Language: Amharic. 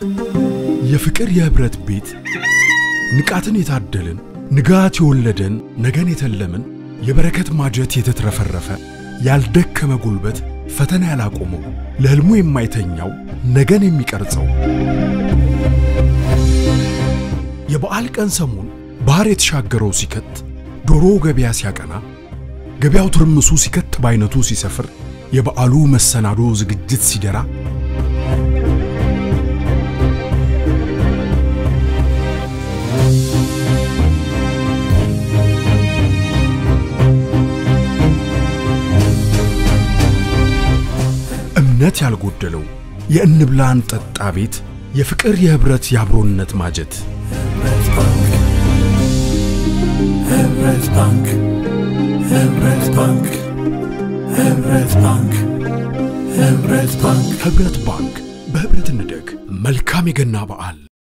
የፍቅር የህብረት ቤት ንቃትን የታደልን ንጋት የወለደን ነገን የተለምን የበረከት ማጀት የተትረፈረፈ ያልደከመ ጉልበት ፈተና ያላቆመው ለሕልሙ የማይተኛው ነገን የሚቀርጸው የበዓል ቀን ሰሞን ባህር የተሻገረው ሲከት ዶሮ ገበያ ሲያቀና ገበያው ትርምሱ ሲከት በአይነቱ ሲሰፍር የበዓሉ መሰናዶ ዝግጅት ሲደራ እምነት ያልጎደለው የእንብላ እንጠጣ ቤት የፍቅር የህብረት የአብሮነት ማጀት ህብረት ባንክ ህብረት ባንክ ህብረት ባንክ ህብረት ባንክ ህብረት ባንክ በህብረት እንደግ። መልካም የገና በዓል